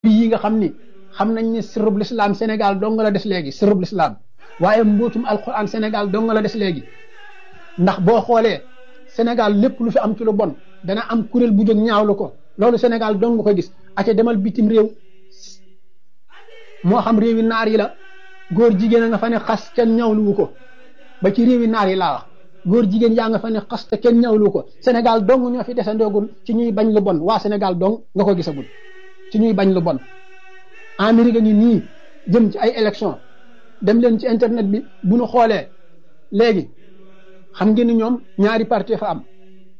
yi nga xam ni xam nañ ni sirrub lislaam Sénégal dong la des léegi sirrub lislaam waaye mbootum alquran Sénégal dong la des léegi ndax boo xoolee Sénégal lépp lu fi am ci lu bon dana am kuréel bu jóg ñaawlu ko loolu Sénégal dong nga ko gis aca demal bitim réew moo xam réewi naar yi la góor jigéen a nga fa ne xas kenn ñaawluwu ko ba ci réewi naar yi laa wax góor jigéen yaa nga fa ne xas te kenn ñaawluwu ko Sénégal dong ñoo fi desandoogul ci ñuy bañ lu bon waa Sénégal dong nga ko gisagul ci ñuy bañ lu bon Amérique ngi nii jëm ci ay élection dem leen ci internet bi bu ñu xoolee léegi xam ngeen ni ñoom ñaari parti fa am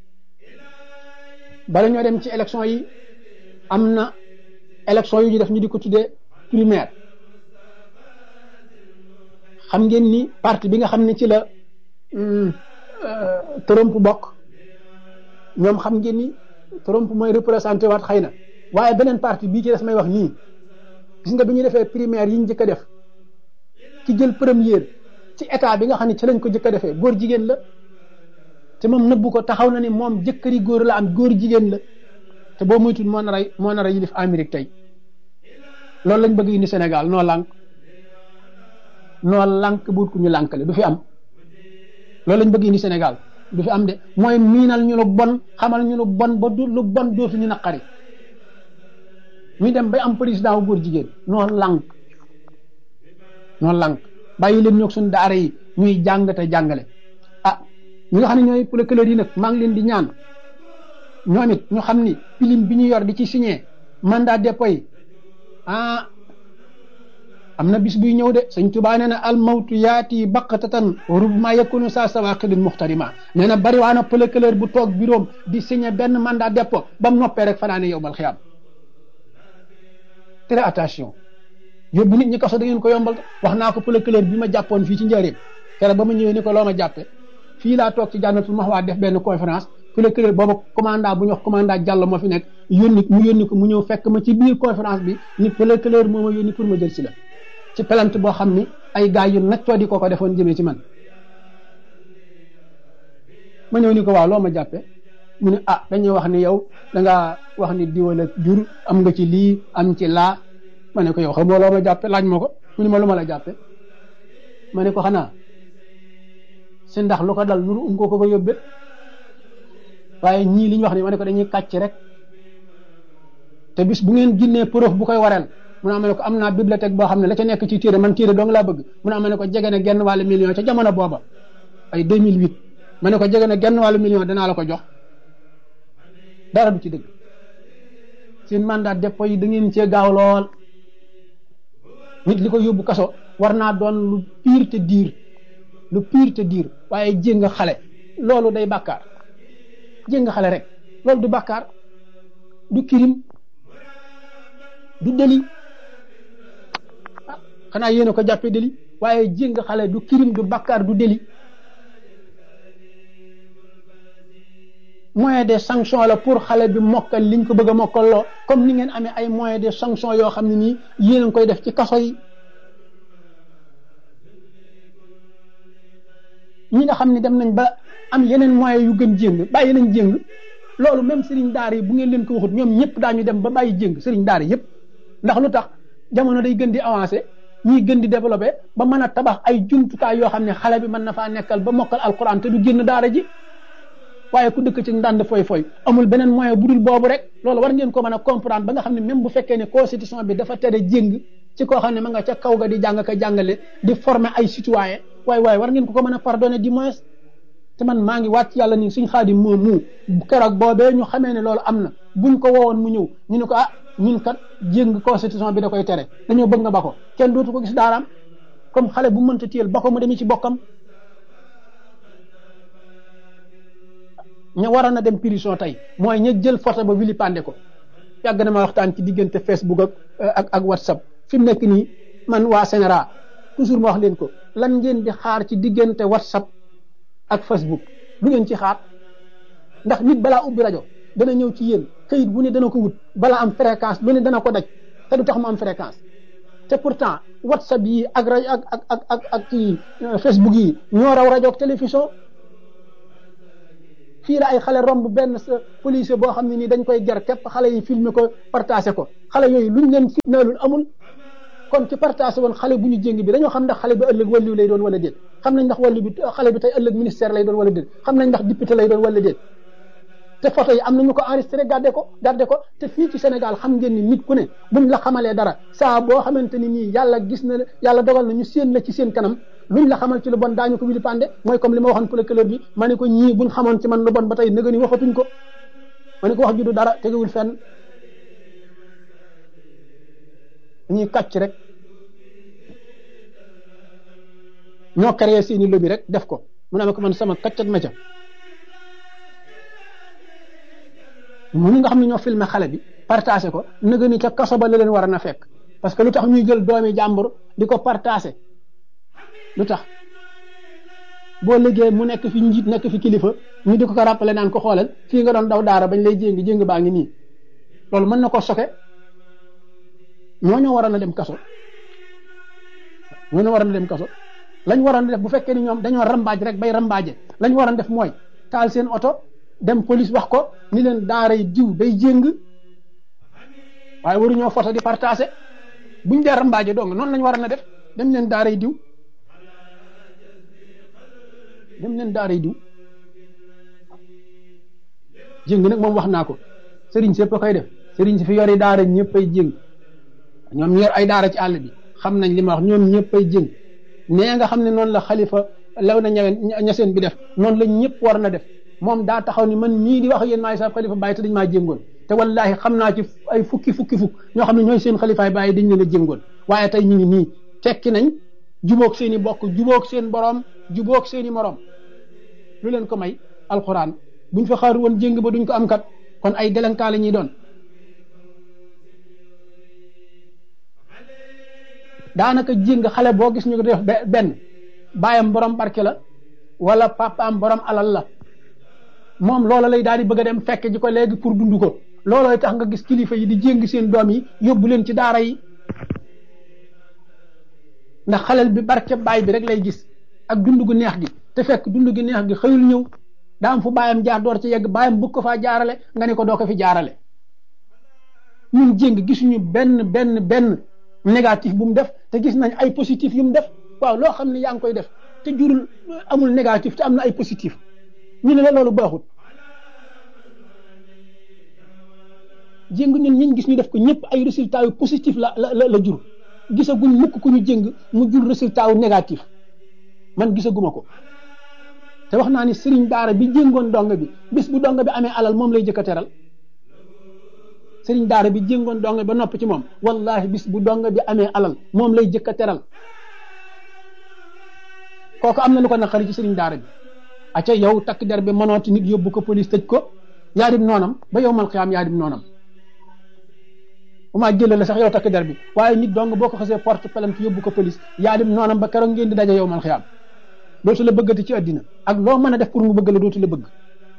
bala ñoo dem ci élection yi am na élection yu ñu def ñu di ko tuddee primaire xam ngeen ni parti bi nga xam ne ci la Trump bokk ñoom xam ngeen ni Trump mooy représenté waat xëy na waaye beneen parti bii ci des may wax nii gis nga bi ñu defee primaire yi ñu njëkk a def ci jël première ci état bi nga xam ne ci lañ ko njëkk a defee góor jigéen la te moom nëbbu ko taxaw na ni moom jëkkëri góor la am góor jigéen la te boo moytuwul moo nar a moo nar a yilif Amérique tey loolu lañ bëgg indi Sénégal noo lànk noo lànk buut ku ñu lànkale du fi am loolu lañ bëgg indi Sénégal du fi am de mooy miinal ñu lu bon xamal ñu lu bon ba du lu bon dootu ñu naqari ñu dem bay am président wu góor jigéen noo lànk noo lànk bàyyi leen ñoog suñu daara yi ñuy jàng te jàngale ah ñi nga xam ne ñooy procureur yi nag maa ngi leen di ñaan ñoom it ñu xam ni pilim bi ñu yor di ci signé mandat dépôt yi ah am na bis buy ñëw de sëñ Tuubaa nee na al mawtu yaati baqatatan rubma yakunu saa sawaqidin muxtarima nee na bari waa na procureur bu toog bureau di signé benn mandat dépôt ba mu noppee rek fanaane yow bal xiyaam très attention yóbbu nit ñi kaso da ngeen ko yombal wax naa ko procureur bi ma jàppoon fii ci njëriñ keroog ba ma ñëwee ni ko loo ma jàppe fii laa toog ci jànnatul maxwaa def benn conférence procureur booba commandant bu ñu wax commandant Diallo moo fi nekk yónni mu yónni ko mu ñëw fekk ma ci biir conférence bi ni procureur moo ma yónni pour ma jël si la ci plainte boo xam ni ay gars yu naccoo di ko ko defoon jëmee ci man ma ñëw ni ko waaw loo ma jàppe mu ne ah dañuy wax ni yow da ngaa wax ni diwala jur am nga ci lii am ci laa ma ne ko yow xamoo loo ma jàppe laaj ma ko mu ne ma lu ma la jàppe ma ne ko xanaa si ndax lu ko dal nuru um ko ko ko yóbbe waaye ñii li ñu wax ni ma ne ko dañuy kàcc rek te bis bu ngeen ginnee preuve bu koy wareel mu ne ma ne ko am naa bibliothèque boo xam ne la ca nekk ci téere man téere dong laa bëgg mu ne ma ne ko jege na genn wàllu million ca jamono booba ay 2008 ma ne ko jege na genn wàllu million danaa la ko jox dara du ci dëgg seen mandat dépôt yi da ngeen cee gaaw lool nit li ko yóbbu kaso war naa doon lu pire te diir lu pire te diir waaye jéng xale loolu day bàkkaar jéng xale rek loolu du bàkkaar du kirim du deli ah xanaa yéen a ko jàppee deli waaye jéng xale du kirim du bàkkaar du deli moyen de sanction la pour xale bi mokkal liñ ko bëgg a mokkaloo comme ni ngeen amee ay moyen de sanction yoo xam ne nii yéen a ngi koy def ci kaso yi ñi nga xam ne dem nañ ba am yeneen moyen yu gën jéng bàyyi nañ jéng loolu même sëriñ daara yi bu ngeen leen ko waxut ñoom ñëpp daañu dem ba bàyyi jéng sëriñ daara yëpp ndax lu tax jamono day gën di avancé ñiy gën di développé ba mën a tabax ay jumtukaay yoo xam ne xale bi mën na faa nekkal ba mokkal alquran te du génn daara ji waaye ku dëkk ci ndànd foy foy amul beneen moyen bu dul boobu rek loolu war ngeen ko mën a comprendre ba nga xam ne même bu fekkee ne constitution bi dafa tere jéng ci koo xam ne ma nga ca kaw ga di jàng ka jàngale di former ay citoyen waaye waaye war ngeen ko ko mën a pardonner du moins te man maa ngi wàcc yàlla ni suñ xaadim moom mu keroog boobee ñu xamee ne loolu am na buñ ko woowoon mu ñëw ñu ne ko ah ñun kat jéng constitution bi da koy tere dañoo bëgg nga ba ko kenn dootu ko gis daaraam comme xale bu mënta téyel ba ko mu demee ci bokkam ña waroon a dem prison tey mooy ña jël photo ba vilipande ko yàgg na ma waxtaan ci diggante Facebook ak ak ak WhatsApp fi mu nekk nii man waa Sénéra toujours ma wax leen ko lan ngeen di xaar ci diggante WhatsApp ak Facebook lu ngeen ci xaar ndax nit balaa ubbi rajo dana ñëw ci yéen këyit bu ne dana ko wut balaa am fréquence lu ne dana ko daj te du tax mu am fréquence te pourtant WhatsApp yi ak rajo ak ak ak ak ak ci Facebook yi ñoo raw rajo ak télévision fii la ay xale romb benn sa policier boo xam ne nii dañ koy ger képp xale yi filmer ko partagé ko xale yooyu luñ leen fitnaalul amul kon ci partagé woon xale bu ñu jéng bi dañoo xam ndax xale bi ëllëg wàllu lay doon wala déet xam nañ ndax wàllu bi xale bi tey ëllëg ministère lay doon wala déet xam nañ ndax député lay doon wala déet te photo yi am na ñu ko enregistré gardé ko gardé ko te fii ci Sénégal xam ngeen ni nit ku ne buñ la xamalee dara saa boo xamante ni nii yàlla gis na yàlla dogal na ñu séen la ci seen kanam luñ la xamal ci lu bon daañu ko wili pande mooy comme li ma waxoon procureur bi ma ne ko ñii buñ xamoon ci man lu bon ba tey nëga ni waxatuñ ko ma ne ko wax ju du dara tegewul fenn ñuy kàcc rek ñoo créé seeni lobby rek def ko mu ne ma ko man sama kàccat ma ca ñooñu nga xam ne ñoo filmé xale bi partagé ko nëga ni ca kaso ba la leen war a na fekk parce que lu tax ñuy jël doomi jàmbur di ko partagé lu tax boo liggéey mu nekk fi njiit nekk fi kilifa ñu di ko ko rappelé naan ko xoolal fii nga doon daw daara bañ lay jéngi jéng baa ngi nii loolu mën na ko soke ñooñoo waroon a dem kaso ñooñoo waroon a dem kaso lañ waroon a def bu fekkee ni ñoom dañoo rambaaj rek bay rambaaje lañ waroon def mooy taal seen oto dem police wax ko ni leen daara yi diw day jéng waaye waruñoo photo di partagé buñ dee rambaaje dong noonu lañ waroon a def dem leen daara yi diw dem leen daara yi diw jéng nag moom wax naa ko sëriñ sépp a koy def sëriñ si fi yori daara ñëpp ay jéng ñoom ñu yor ay daara ci àll bi xam nañ li ma wax ñoom ñëpp ay jéng nee nga xam ne noonu la xalifa law na ñawen ñaseen bi def noonu la ñëpp war na def moom daa taxaw ni man mii di wax yéen maay sa xalifa bàyyi te dañ maa jéngoon te wallahi xam naa ci ay fukki fukki fukk ñoo xam ne ñooy seen xalifaay bàyyi dañ leen a jéngoon waaye tey ñu ngi nii tekki nañ jubóog seen i bokk jubóog seen borom jubóog seen i morom lu leen ko may alxuraan buñ fa xaar woon jéng ba duñ ko am kat kon ay délinquant la ñuy doon daanaka jéng xale boo gis ñu ko def benn baayam borom barke la wala papaam borom alal la moom loola lay daal di bëgg a dem fekk ji ko léegi pour dund ko loolooy tax nga gis kilifa yi di jéng seen doom yi yóbbu leen ci daara yi ndax xalel bi barke baay bi rek lay gis ak dund gu neex gi te fekk dund gi neex gi xëyul ñëw daa am fu baayam jaar door ci yegg baayam bëgg ko faa jaarale nga ne ko doo ko fi jaarale ñun jéng gisuñu benn benn benn négatif bu mu def te gis nañ ay positif yu mu def waaw loo xam ne yaa ngi koy def te jurul amul négatif te am na ay positif ñu ne la loolu baaxut jéng ñun ñiñ gis ñu def ko ñëpp ay résultats yu positif la la la jur gisaguñ mukk ku ñu jéng mu jur résultat wu négatif man gisaguma ko te wax naa ni sëriñ daara bi jéngoon dong bi bis bu dong bi amee alal moom lay jëkk a teral sëriñ daara bi jéngoon dong ba nopp ci moom wallahi bis bu dong bi amee alal moom lay jëkk a teral kooku am na lu ko naqari ci sëriñ daara bi acca yow takk der bi mënooti nit yóbbu ko police tëj ko yaa dim noonam ba yow mal xiyaam yaa dim noonam bu maa jëlee la sax yow takk der bi waaye nit dong boo ko xasee porte plainte yóbbu ko police yaa dim noonam ba keroog ngeen di daje yow mal xiyaam dootu la bëggati ci àddina ak loo mën a def pour mu bëgg la dootu la bëgg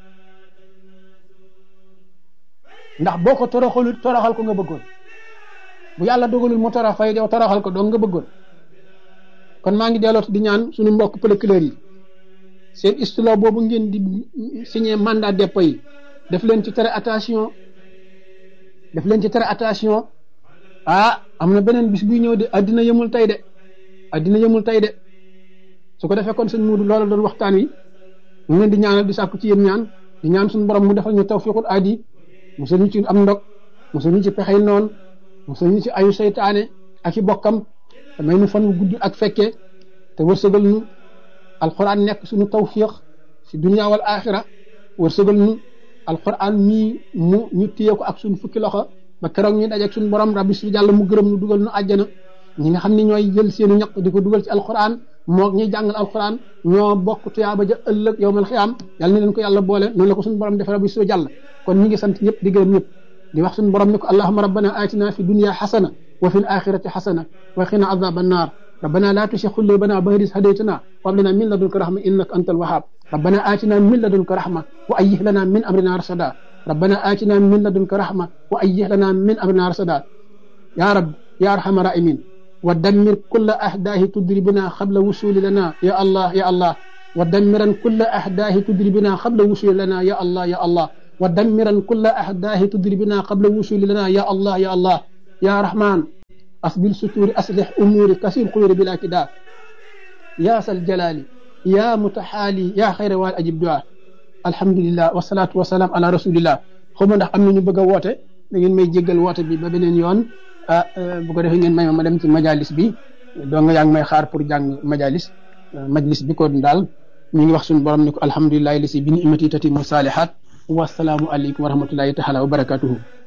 ndax boo ko toroxalul toroxal ko nga bëggoon bu yàlla dogalul mu torox fay yow toroxal ko dong nga bëggoon kon maa ngi delloot di ñaan suñu mbokk procureur yi seen istilo boobu ngeen di signé mandat dépôt yi def leen ci tere attention def leen ci tere attention ah am na beneen bis buy ñëw de addina yëmul tey de addina yëmul tey de su ko defee kon sëñ Muudu loolu doon waxtaan wi ñu leen di ñaanal di sàkku ci yéen ñaan di ñaan suñu borom mu defal ñu tawfiqul aadi musal ñu ci am ndog musal ñu ci pexey noon musal ñu ci ayu seytaane ak i bokkam te may nu fan wu gudd ak fekkee te wërsëgal nu alquran nekk suñu tawfiq si dunia wal axira wërsëgal nu alquran mii mu ñu téye ko ak suñu fukki loxo ba keroog ñu dajeeg suñu borom rabbi su jàll mu gërëm nu dugal nu àjjana ñi nga xam ne ñooy jël seenu ñaq di ko dugal ci alquran moog ñuy jàngal alquran ñoo bokk tuyaaba ja ëllëg yowmal xiyaam yàlla na leen ko yàlla boole noonu la ko suñu borom defee rabbi su jàll kon ñi ngi sant ñëpp di gërëm ñëpp di wax suñu borom ne ko allahuma rabbana atina fi dunia xasana wa fi l axirati xasana wa qina adaba annar ربنا لا تشيخ قلوبنا بعد إذ هديتنا وهب لنا من لدنك رحمة إنك أنت الوهاب ربنا آتنا من لدنك رحمة وأيه لنا من أمرنا رشدا ربنا آتنا من لدنك رحمة وأيه لنا من أمرنا رشدا يا رب يا أرحم الراحمين ودمر كل أحداه تضربنا قبل وصول لنا يا الله يا الله ودمرا كل أحداه تدري بنا قبل وصول لنا يا الله يا الله ودمرا كل أحداه تدري بنا قبل وصول لنا يا الله يا الله يا رحمن أصبر ستور أصلح أموري كسير خير بلا كداء يا ذا الجلال يا متحالي يا خير وال أجب دعاء الحمد لله والصلاة والسلام على رسول الله xawma ndax am na ñu bëgg a woote da ngeen may jéggal woote bi ba beneen yoon ah bu ko defee ngeen may ma ma dem ci majalis bi doo nga yaa ngi may xaar pour jàng majalis majlis bi ko daal ñu ngi wax suñu borom ni ko alhamdulilahi li si bi ni imati tati mu saalihat wasalaamu aleykum wa rahmatullahi taala wa barakatuhu